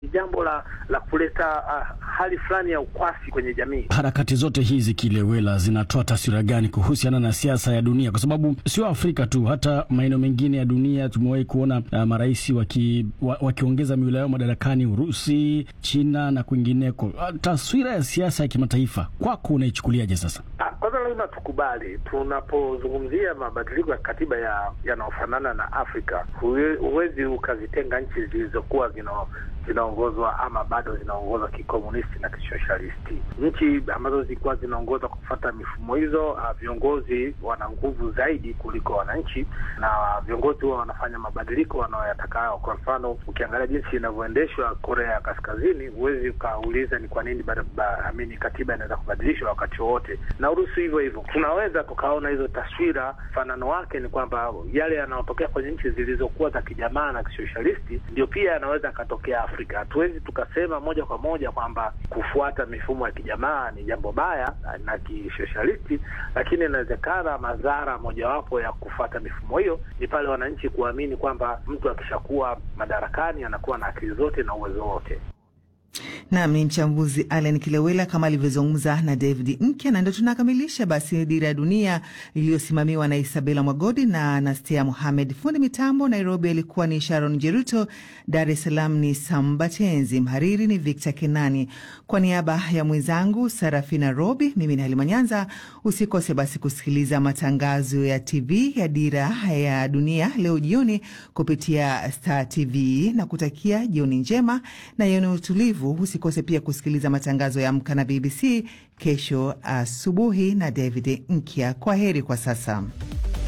ni jambo la la kuleta uh, hali fulani ya ukwasi kwenye jamii. Harakati zote hizi Kilewela, zinatoa taswira gani kuhusiana na siasa ya dunia? Kwa sababu sio Afrika tu, hata maeneo mengine ya dunia tumewahi kuona uh, marais waki, wa, wakiongeza miula yao madarakani, Urusi, China na kwingineko. Uh, taswira ya siasa ya kimataifa kwako unaichukuliaje sasa? Kwanza lazima tukubali, tunapozungumzia mabadiliko ya katiba ya yanayofanana na Afrika, huwezi ukazitenga nchi zilizokuwa zina zinaongozwa ama bado zinaongozwa kikomunisti na kisosialisti. Nchi ambazo zilikuwa zinaongozwa kwa kufuata mifumo hizo, viongozi wana nguvu zaidi kuliko wananchi, na viongozi huwa wanafanya mabadiliko wanaoyatakao. Kwa mfano, ukiangalia jinsi inavyoendeshwa Korea ya Kaskazini, huwezi ukauliza ni kwa nini amini katiba inaweza kubadilishwa wakati wowote, na Urusi hivyo hivyo. Tunaweza tukaona hizo taswira. Mfanano wake ni kwamba yale yanayotokea kwenye nchi zilizokuwa za kijamaa na kisosialisti ndio pia yanaweza yakatokea Afrika. Hatuwezi tukasema moja kwa moja kwamba kufuata mifumo ya kijamaa ni jambo baya na kisosialisti, lakini inawezekana madhara mojawapo ya kufuata mifumo hiyo ni pale wananchi kuamini kwamba mtu akishakuwa madarakani anakuwa na akili zote na uwezo wote. Nam ni mchambuzi Allen Kilewela kama alivyozungumza na David Nkya, na ndo tunakamilisha basi Dira ya Dunia iliyosimamiwa na Isabela Mwagodi na Anastia Mohamed. Fundi mitambo Nairobi alikuwa ni Sharon Jeruto, Dar es Salaam ni Sambatenzi, mhariri ni Victor Kenani. Kwa niaba ya mwenzangu Sarafina Robi, mimi ni Halima Nyanza. Usikose basi kusikiliza matangazo ya TV ya Dira ya Dunia leo jioni kupitia Star TV na kutakia jioni njema na yenye utulivu. Usikose pia kusikiliza matangazo ya Amka na BBC kesho asubuhi na David Nkya. Kwa heri kwa sasa.